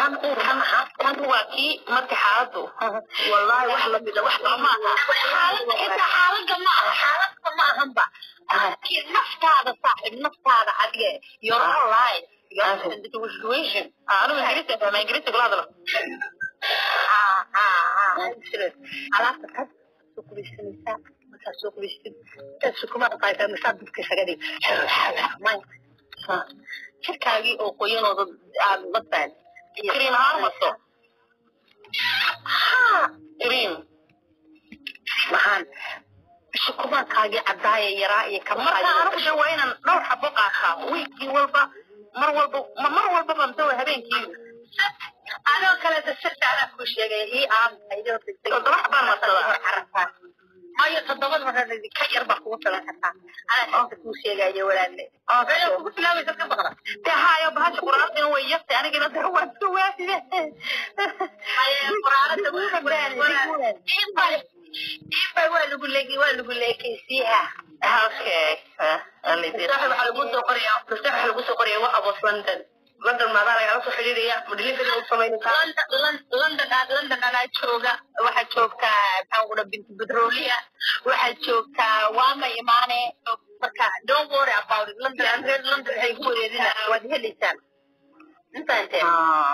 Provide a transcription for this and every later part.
kan kan kan waa kii marka xaaladu wallahi wax lamida wax ma aha inta xaaladda ma aha xaaladda ma ahanba kii naftaada saaxib naftaada adige your own life your own situation anigu ingiriiska fahma ingiriiska kula hadlo alaabta kad soo qubaysanaysaa markaa soo qubaystid intaad sukuma qaaysaa masaa dubka isaga dhig jirkaagii oo qoyanooda aad la baan cream ahaan maso cream maxaan sukumaankaagii caddaaya yaraa iyo marka anigu de waa inaan dhowr xabo qaataa wiikii walba mar walba ma mar walbaba mise waa habeenkii adoo kale dasirta anaa kuu sheegay ii aan toddoba xabaan marsadaa carafaa mayo toddobada marka ka yar baa kugu filan kartaa anaa sirta kuu sheegayo walaalle meela kugu filaabaysa ka baqda de haayo bahasha quraantina way yastay anigina de waan iska waaside iibay waa lagu leegi waa lagu leekaysiiha okay waxaa lagu soo qoraya waxaa lagu soo qoraya waxa was london london maadaa lagala soo xidhiidhaya ma delivery u samaynaysaa london aad london anaa jooga waxaa joogtaa maxaan kudha binti petrolia waxaa joogtaa waama imaane marka don't worry about it london reer london waxay ku wareerina waad helaysaan intaanteen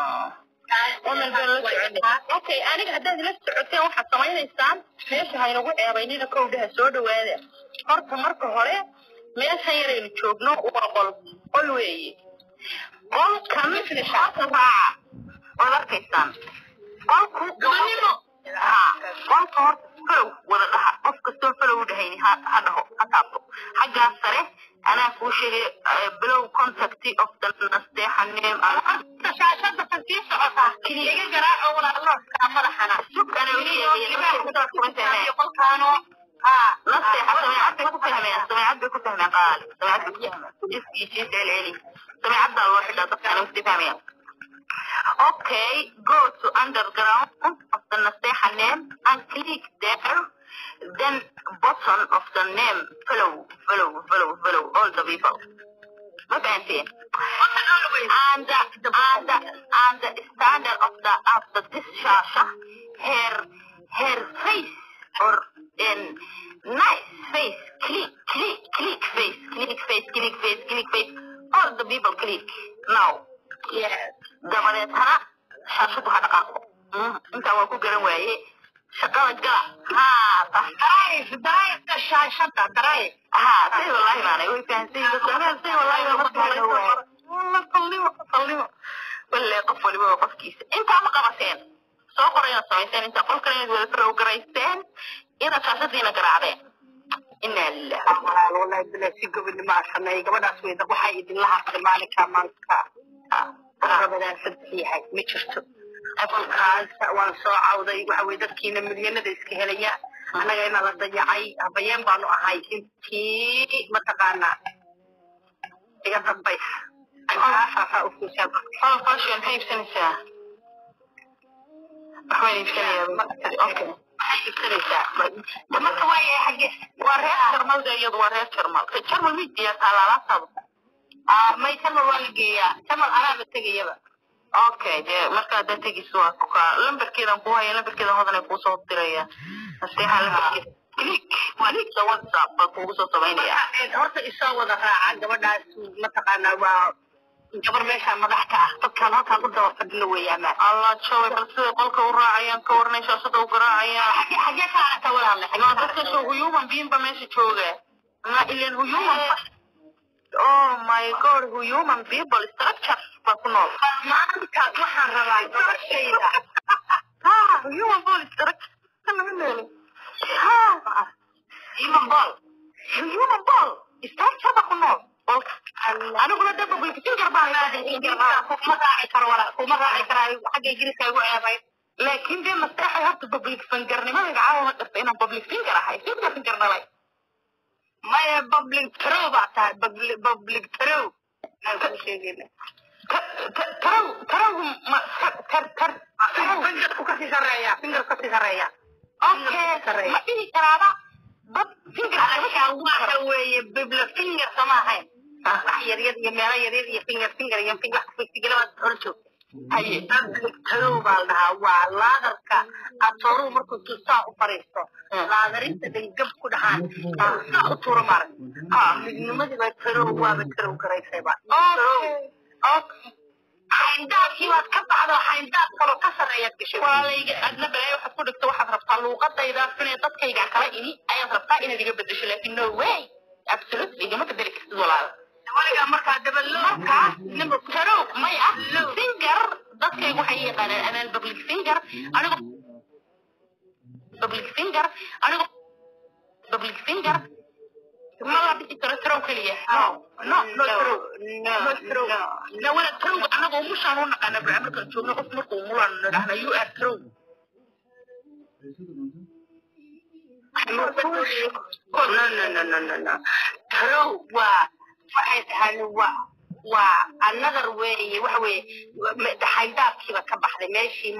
okay aniga haddaad ila socoteen waxaad samaynaysaan meesha haynagu ceebaynina kowdhaha soo dhawaada horta marka hore meeshan yaraynu joogno waa qol qol weeye qolkan shaata raaca waad arkaysaan qolku gabanimo qolka horta falow wada dhaha qof kastoo falow u dhahayni ha dhaho ha taabto xaggaas sare anaa kuu sheegay below contact of the nasteexa name shaashada kasii socotaa iga garaaco walaalooska madaxana sug ana u sheegay qolkaano nasteexa sameecad bay ku fahmeen sameecad bay ku fahmeen qaali sameecad bay ku fahmeen iskiisii celceli sameecaddaa loo xidhaa dadka ana wasti fahmayaan Okay, go to underground of the Naseha name and click there. Then bottom of the name, follow, follow, follow, follow all the people. What I say? And the, and the, and the standard of the of the this shasha, her her face or in nice face, click, click, click face, click face, click face, click face. All the people click now. yes dabadeetana shaashadu ha dhaqaaqo intaa waa ku garan waaye shaqada gala drive drive shaashada drive ha say wallahi baanay way fahansay say wallahi baa marka sallimo sallimo walle qof waliba waa qofkiisa intaa ma qabateen soo qoray inaad samayseen intaa qolkan inaad wada farow garaysteen inaad shaashadiina garaacdeen inaa lilah wallahi bilaa si gobonimo aa sameeyay gabadhaas weyda waxaa idinla hartay maalinka maanta rabadaan saddex yahay ma jirto qolkaas waan soo cawday waxa weye dadkiina milyanada iska helaya annaga ina la dayacay habayeen baanu ahay intii mataqaanaa iga dambaysa aaaa ufuusaa oh fashion maxay iibsanaysaa waxbaan iibsanayaa okay iibsanaysaa marka waaya xagge waa reer jarmal de iyadu waa reer jarmal jarmal ma diyaa taalaalaabtaadu may jamal waa la geeyaa jamal anaaba tegayaba okay dee marka haddaa tegis waa kuka lambarkeedan kuu haya lambarkeedan hodan ay kuusoo diraya nasteexa lambarkeeda click clickda whatsapp baa kuugu soo samaynaya horta isoo wada raaca gabadhaas mataqaanaa waa gabar meeshaa madax ka ah dadkaan halkaan u daba fadhino weeyaan allah joy bal siday qolka u raacayaan ka warnay shaashada u garaacayaan xagee xagee ka aragta walaale waa dadka soo huyuman biin ba meesha jooga ma ilan huyuman oh my god human people structure baa ku nool maanta waxaan rabaa gabashayda ha human ball structure lama nooli ha human ball human ball structure baa ku nool aniguna de public finger baan kuma raaci karo wala kuma raaci karaayo xagga ingiriiska igu ceebay laakiin dee masteexay horta public fingernimadayda caawa ma dhirta inaan public finger ahay finger finger dhalay maya public trow baa tahay public trow aan kuu sheegayna tarow tarow ma tar tar fingerku kasii sareeya finger kasii sareeya okay ma dhihi karaaba dad finger waxa weeye bibla finger sama ahayn wax yaryar iyo meelo yaryar iyo finger finger iyo finger figelaba hor joogta haye tadow baa la dhahaa waa laadarka atooruhu markuu tusaa u fariisto laadarinta dhangab ku dhahaan saa u tuura maarag ha midnimadiiba tadow waaba tadow garaysayba xayndaabkii baad ka baxdo xayndaab kaloo ka sarreeyaad gashay walaalayga adna balaayo waxaad ku dhigto waxaad rabtaa luuqadayda inay dadkayga kala ini ayaad rabtaa inaad iga bedesho laakin no way absolutely igama bedeli kartid walaal waligaa markaa dabalo markaas tarow may ah singer dadkaygu waxay yaqaanaan anaan public singer anigo public singer anigo public singer ma la dhisi karo tarow keliya no no no tarow no no tarow no wala tarow anaga umushaan u naqaana baa markaan joogno qof markuu umulaan nidhahna you are tarow no no no no no no tarow waa waxay tahaan waa waa another weeye waxa weeye xayndaabkiiba ka baxday meeshii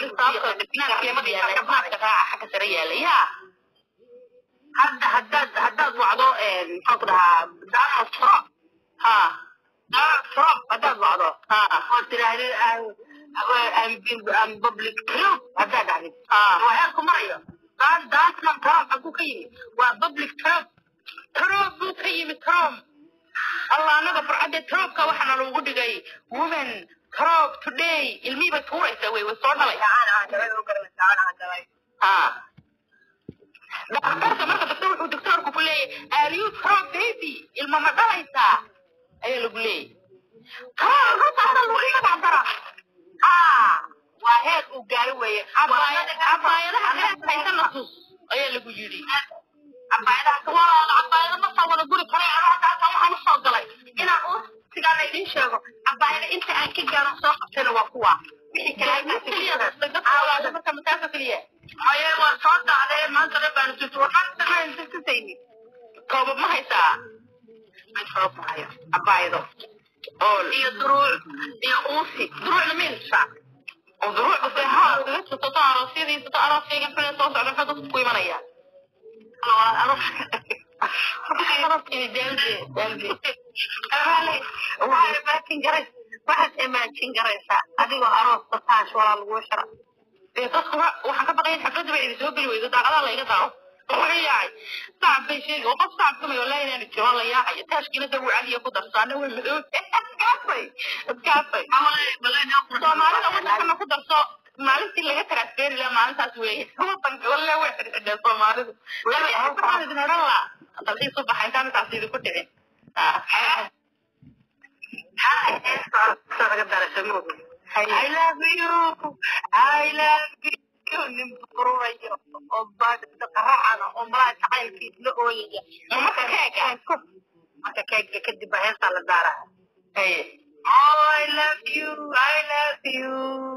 xagga sare yaala yaa hadda haddaad haddaad wacdo maxaan ku dhahaa donald trump ha donald trump haddaad wacdo ha oo tidhaahdid am public trump haddaad dhahdid ha waa heerku marayo dan donald trump xaguu ka yimid waa public trump trump buu ka yimid trump allah anaga farcadde trumpka waxaana loogu dhigay woman trump today ilmihii bay tuuraysaa wey way soo dhalay ha daktarka marka daktar wuxuu doktorku ku leeyahay are you trump baby ilma ma dhalaysaa ayaa lagu leeyahy trump runta hadal lagu iga dhacdara waa heer uu gaaro weeye cabaayadaha reerkaysana tus ayaa lagu yidhi cabaayadaha walaal cabaayada ma soo wada guri karay anoo halkaasa waxaan usoo galay inaan u sigaana idiin sheego cabaayada inta aan ka gaaro soo qabtayna waa kuwa wixii kale marka mataasa keliya haye waa soo dacday maanta dhan baan tutu waxaan sameyn tusayni koobab ma haysaa soo maayo cabaayado oo iyo duruuc iyo uusi duruucna meelsa oo duruucda se ha kaga tusato aroosyadii sato arooskayga xune soo socda maxaa dadku ku imanaya waxaad imaajin garaysaa adigoo aroosta taash walaa laguu shara dee dadku waxaan ka baqaya xafladda bay idin soo geli weydo daaqadaha la iga daaro wuxuu yaacay sacab bay sheegi oo qof sacab kamay wallahi inaanu jiro la yaacayo taashkiina dagu caliya ku darsaana way madow iskaafay iskaafay soomaalida wadankana ku darso maalintii laga transferi laha maalintaas weeye wadanka walle way xidhxidheen soomaalidu waxaan idin odhan laa dalxiis u baxa intaan intaas idinku dhicin laga darasamo I love you I love you nin bururayo oo baadhida qaracana oo malaha jacaylkiis la ooyaya marka keega marka keega kadib baa heestaa la daaraa haye Oh, I love you, I love you.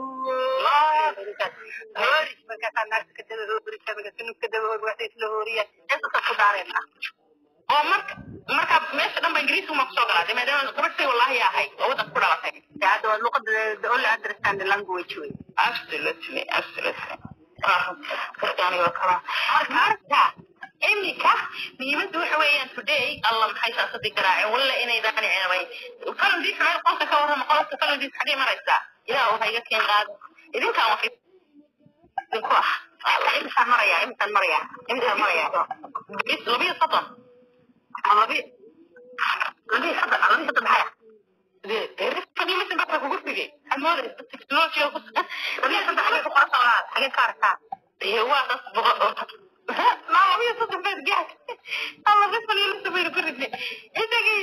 Horis, markaasaa naagta ka daba hoorisa, markaasa nugka daba hoor, waxay isla hooriya. Heesasa ku daareena. oo marka marka meesha dhan ba ingiriisku ma kusoo galaa maadaama gabadhtii wallahi ahay oo wadanka ku dhalatay Hadda waa luqada the only understand the language way. absolutely absolutely markaani waa kala marka iminka muhiimaddu waxa weeyaan today alla maxay saasadii garaaceen walla inaydaan ceebay falandiis meel qolka ka warrama qolka falandiis xagee maraysaa ilaah waxa iga keen qaada idinkaan wax idinku ah Imisaan marayaa, imisaan marayaa, imisaan marayaa. labiyo soddon Labi, labi saddex, labi saddex maxaya? fadiimasin baa kugu figay amooda technology ku Labi saddex bay ku qorasa walaal, xagee ka arkaa? iyo waa das boqol maa labiyo soddon beed gaad alla rifaliilisa baynu ku ridnay isagii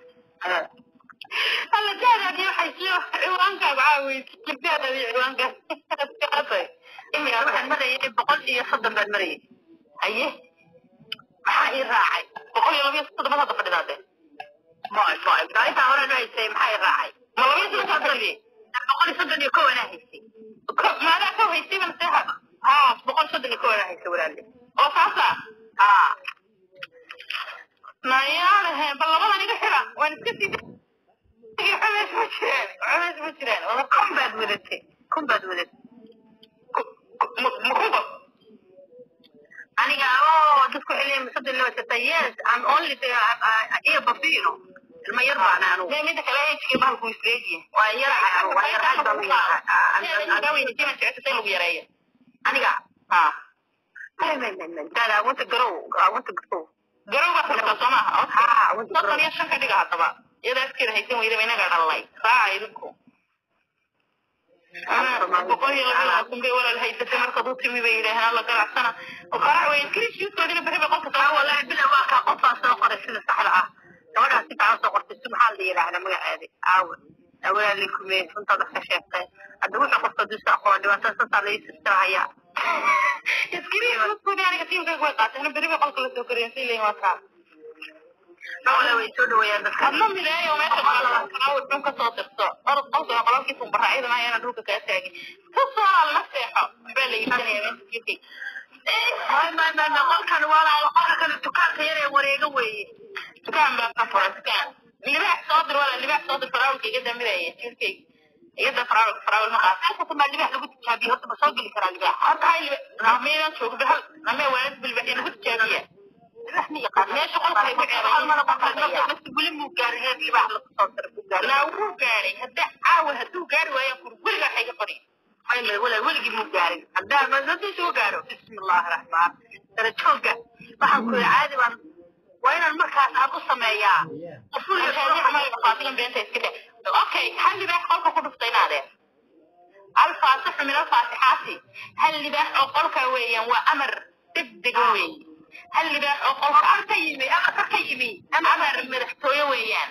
alla jaadaadii waxay sii ciwaankaaga caaweysa jaadaadii ciwaankaas Imika waxaan marayay boqol iyo soddon baan marayay. haye Maxaa ii raacay? boqol iyo labiyo soddon hadda fadhidaade Moy, moy, maa intaa hore nu haysay maxaa ii raacay? ma labiyo soddon kaa fadhiyay Boqol iyo soddon iyo kow anaa haysay. maadaa ka haysay bana seexa Haa, boqol soddon iyo kow anaa haysay walaalle. oo saasa Haa. mayaanahe bal labadan iga xira waan iska sii culeys ma jiraan culeys ma jiraan wala Kun baad wadatay, kun baad wadatay. mukunba Aniga oo dadku xilliyan soddon laba jirta, yes, I'm only the uh, uh, ear bafino. ilma yar baan anu Mee midda kale ejigii bahalku isleegiye waa yar waa yar aad baan u yahay lagu yareeyo aniga ha dad I want to grow I want to grow garowga xirta soo maaha ha I want to soddon grow iyo shan ka dhiga haddaba iyada afkeeda haysan weydaba inaga dhalay raaca idinku boqol iyo laba labaatan bay walaal haysatay markaad u timi bay yidhaaheen alla ganacsana qarac weyn kirishkiiskoodina berri bay qolka aa soo wallahi bila waa kaa qofaa soo qoray sida saxda ah gabadhaa si fiican soo qortay si maxaa la yidhaahdaa magaceedi aawe awaalay kumee runtaad wax ka sheegtay hadda wuxuu qofka duusa aqoon dhibaatada sasaa la ii sirtirahayaa iskiriiskoodii aniga tiimkayga way qaateen berri bay qolka la soo koriyeen si leeyin waa kaa dhawle way soo dhaweeyaan dadka adna mideeyo meesha qalaa dhun ka soo dirto orod qolka qololkiisa bara ayadana ayana dhulka kaa taagin ka soo alna seexo waxbaa la iibsanaya meesha jirkay may may may may qolkan walaalo qolka kale dukaanka yar ee wareega weeye dukaan baa ka furan dukaan libaax soo dir wala libaax soo dir faraawilka iga damiraya jirkayga iyada faraawil faraawil ma qaata halkaas baa libaax lagu tijaabiye horta ma soo geli karaa libaax horta hay libaax nameedan joogo bahal namee waalid bilbaax lagu tijaabiya libaax ma yaqaan meesha qolka ay ku ceebayeen nafta weli muu gaarin heer libaax lagu soo dira buu gaarin naa wuu gaadhay hadda caawa hadduu gaari waayo kur weligaa waxay ka qori may may wala weligii muu gaarin haddaa madadii soo gaaro bismi illaahi raxmaan darajooga waxaan ku yidhi caadi baan waa inaan markaas aan u sameeyaa faatigan beenta iska dhe okay hal libaax qolka ku dhuftay inaadeen alfaasixu min alfaasixaati hal libaax oo qolka weeyaan waa amar degdega weeye hal libaax oo qolka Amar ka yimi amar ka yimi amar madaxtooye weeyaan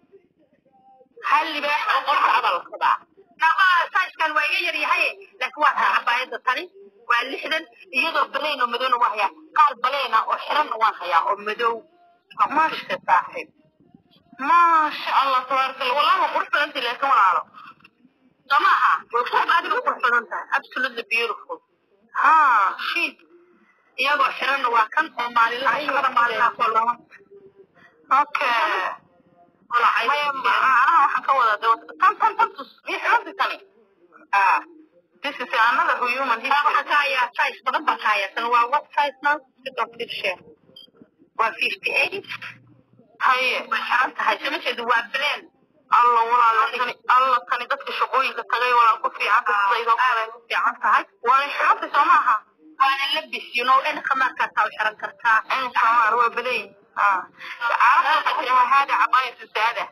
hal libaax oo qolka abalkada naqa saaskan waa iga yar yahay laakiin waa taa cabaayada tani waa lixdan iyadoo baleyn oo madowna waa hayaa qaar baleena oo xiranna waan hayaa oo madow maasha saaxiib maasha allah tabaaraka allah wallahi waa qurux badantay laakiin walaalo soo maaha way qurux adiga qurux badan tahay absolutely beautiful ha shit iyagoo xiranna waa kan oo maalinlaha shaqada maalinlaha soo lama okay walacay maya macnaha waxaan ka wadaa de tan tan tan tus mii xirantay tani ah this is another human taa waxaan history ka hayaa size badan baan ka hayaa tan waa what size now sit on this share waa fifty eight haye way xiran tahay sama jeedo waa bleen alla walaalo kani alla kani dadka shaqooyinka tagay walaal ku fiican dadkaydoo kale ku fiican tahay waana xirantay soo maaha waana labis you know dhanka markaasaa u xiran kartaa in samaar waa badayn carabta waxay tidhahaa haada cabaayatu saada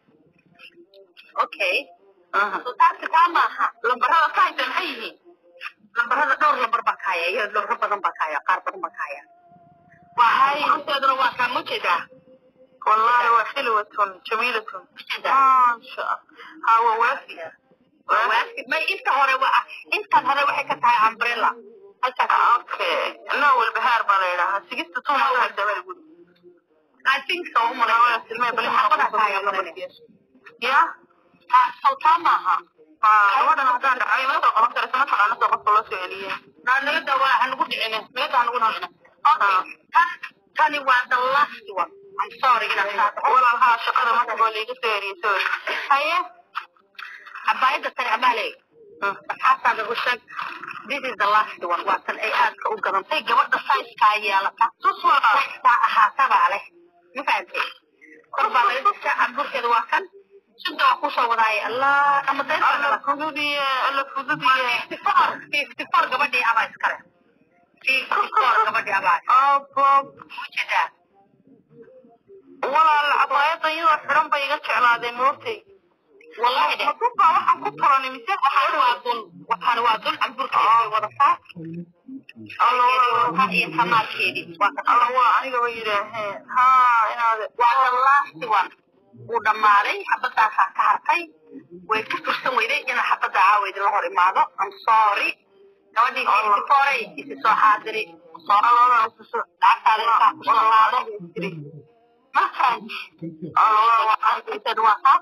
okay so taasi taa maaha lambarada kahaysa maxay yihiin lambarada dhowr lambar baa ka haya iyo dhowro badan baa ka haya qaar badan baa ka haya waxay horteeduna waa kaa mujeedaa wallahi waa xilwatun jamiilatun maasha ha waa waafi waafi may inta hore waa intan hore waxay ka tahay umbrella halkaas okay no walbahaar baa la yidhahaa sigista tuma waa dabal guri I think so Waa silmay bal xaqada ka haya maraya ya ah sawtaa maaha gabadhan haddaan dhacay ma soo qaban karaysa ma taqaana soo qofka loo soo celiye naanagada waa hanugu dhicine meeda hanugu dhicine okay tan tani waa the last one I'm sorry inaan kaa dhaco walaalhaa shaqada marka waa laiga soo eriyey sorry haye cabaayada tani abaaley asxaabtaada u sheeg this is the last one waa tan ay aadka u gadantay gabadha sizekaa yeelata tus walbaa ahaatabaa leh ma fahantay kor baa laga dishaa camburkeeda waa kan sida waa kusoo wadaaya allah ama alla deyrka fududiye alla fududiye fifty four fifty four gabadhii abaa iskale fifty four gabadhii abaa abob ujeedaa walaal cabaayada iyadoo xiran bay iga jeclaadeen moogtay wallahi de makuba waxaan ku tolani mise waxaan waa dul waxaan waa dul camburkeeda way wadataa alla walaal iyo tamaadkeedii waa ka alla waa anigaba yidhaaheen ha inaade waa the last one wuu dhammaaday xabadaasaa ka hartay way ku fursan weyday inaa xabadda caaweyd la hor imaado I'm sorry gabadhii fifty isi soo xaadiri soo lacagtaada intaa ku soo laado markaan inteed waa kaa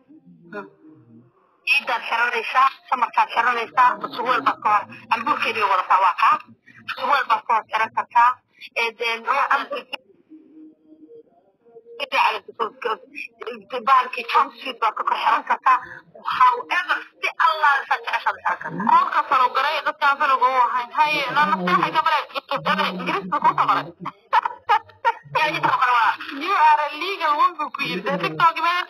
ciidaad xiranaysaa samarkaad xiranaysaa suweel baad ka hor cambuurkeedii wadataa waa kaa suweel baad ka hor xiran kartaa ee deen bahalkii jumpsuit baad ka kor xiran kartaa however si allah saa jeceshaad xiran kartaa qolka falogaray dadkaan faloga u ahayn haye nanaseexay gabadha ingiriiska ku soo qoray yaa inta kale waa you are a legal one buu ku yiri dee tiktok meel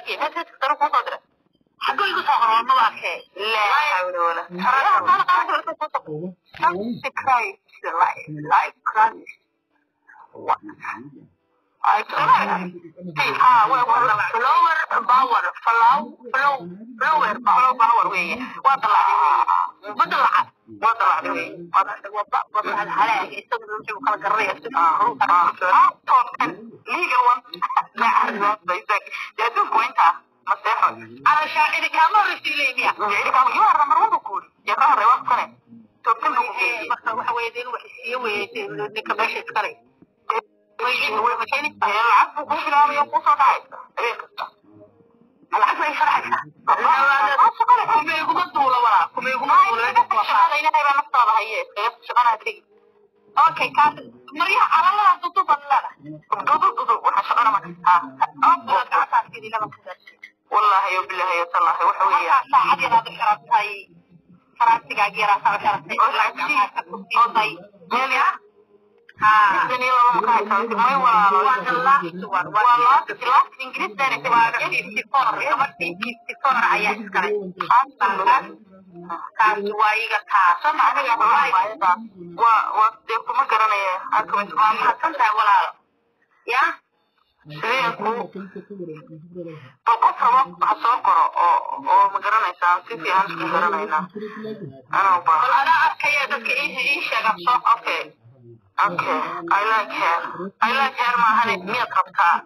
Consecrate like like Christ. What? I ah, well, well, flower power, flow, flow, flower power, power way. Waa dalacday wey. Ma dalacad. Waa dalacday wey. Waa dalacday waa ba waa ba halaag isagu wuxuu kala garanaya si ah toobkan legal one. Ma arrin baysak. Ya tu kuinta. Maseexo. Ana shaacidi kama risiileeya. Shaacidi kama you are number 1 ku. Ya kama rewa kane. Toobkan ku geeyay. Marka waxa weeye in wax siiyo weeye ninka meesha iskale. العفو كل يوم يقول صدعت العفو يشرحك كم يقوم الدولة ولا كم يقوم الدولة شغالة هنا يبقى نفطر هي شغالة هدري اوكي كان مريح على الله ضد ضلالة ضد ضد وحشغالة ما والله يا بالله يا الله وحوية ساعة هذا شرط هاي شرط تجاجيرة شرط شرط ميليا kuma garanaya bal qof rabo ha soo qoro oo oo ma garanaysaa si fiican isku garanayna anaa baa anaa arkaya dadka ii sheega soo okay Okay, I like hair. I like hair maahan miyaad rabtaa?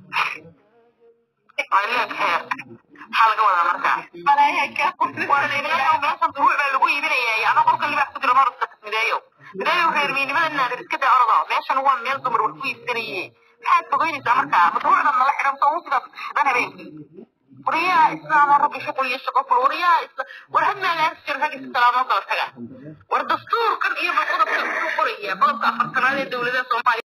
I like hair. Maxaa laga wadaa markaa? Waa leeyahay meeshan duruuc baa lagu iibinayaa. Ana qolka libax ku jiro horta mideeyo. Mideeyo reermiinimada naadir iska daa ordo. Meeshan waa meel dumar wax ku iibsanayay. Maxaad fogeynaysaa markaa? Ma duruucdan nala xiran soo uu sidaas dan habeenkii. Wariyaa islaam rabbi shaqo iyo shaqo kul wariyaa isla war had meel aan sir rag islaam oo kala taga war dastuurkan iyo qodobka ku qoraya qodobka afartanaad ee dowladda Soomaaliya